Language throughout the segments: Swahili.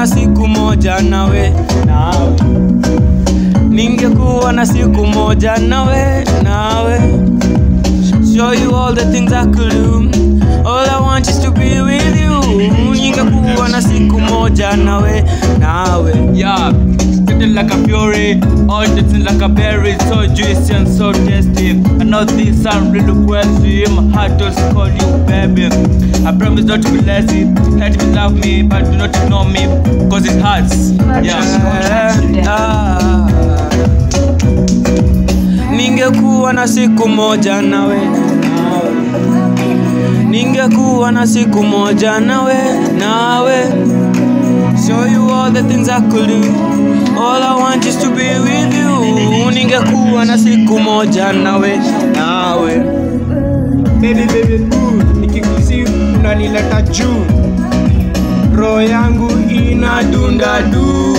na siku moja nawe nawe ningekuwa na siku moja nawe nawe show you all the things I could do all I want is to be with you ningekuwa na siku moja nawe nawe Yeah, spitting like a fury, all dancing like a berry, so juicy and so tasty. I know this sound really crazy, my heart does call you baby. I promise not to be lazy, let me love me, but do not ignore me, cause it hurts. Yeah. Ah. ningekuwa na siku moja nawe ningekuwa na siku moja nawe nawe show you all the things I could do all I want is to be with you ningekuwa na siku moja nawe nawe baby baby boo nikikusi unanileta juu roho yangu inadunda du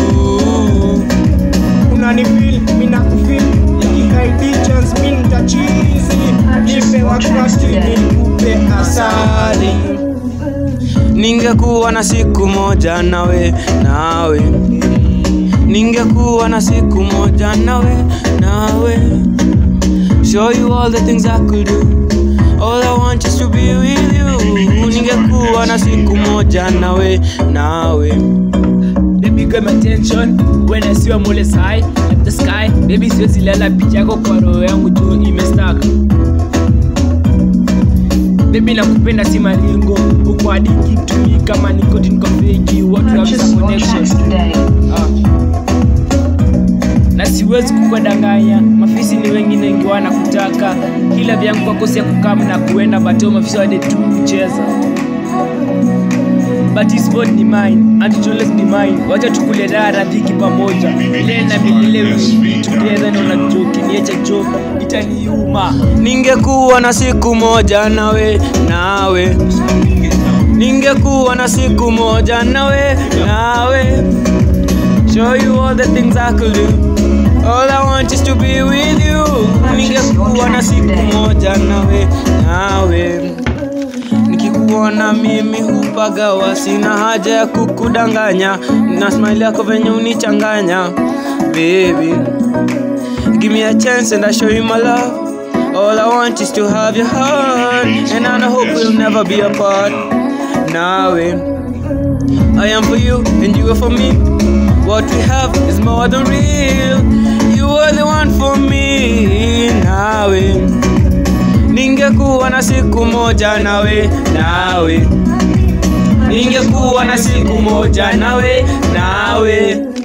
unanifil mina kufil ikikaidi chance mi nitachizi nipewa krasti nikupe asali ningekuwa na siku moja nawe nawe ningekuwa na siku moja nawe nawe show you all the things I could do all I want is to be with you ningekuwa na siku moja nawe nawe Baby got my attention when I see you mole high like the sky baby siwezi lala picha yako kwa roho yangu juu imestack Baby nakupenda si maringo uko adiki to me kama niko niko fake what we have is a Purchase your connection tracks today. na siwezi kukwadanganya mafisi ni wengine wengi wanakutaka ila vyangu kwako si ya kukam na kuenda bateo mafisi wade tu kucheza but his vote ni mine and it always be mine wacha tukule raha radhiki pamoja milele na milele we will be together na unajua ukiniacha jo itaniuma ningekuwa na siku moja nawe nawe ningekuwa na siku moja nawe nawe show you all the things I could do all I want is to be with you ningekuwa na siku moja nawe nawe nikikuona mimi hupagawa sina haja ya kukudanganya na smile yako venye unichanganya baby Give me a chance and I show you my love. All I want is to have your heart, and I hope we'll never be apart. Now, I am for you and you are for me. What we have is more than real. You are the one for me. Nawe ningekuwa na siku moja nawe, nawe ningekuwa na siku moja nawe, nawe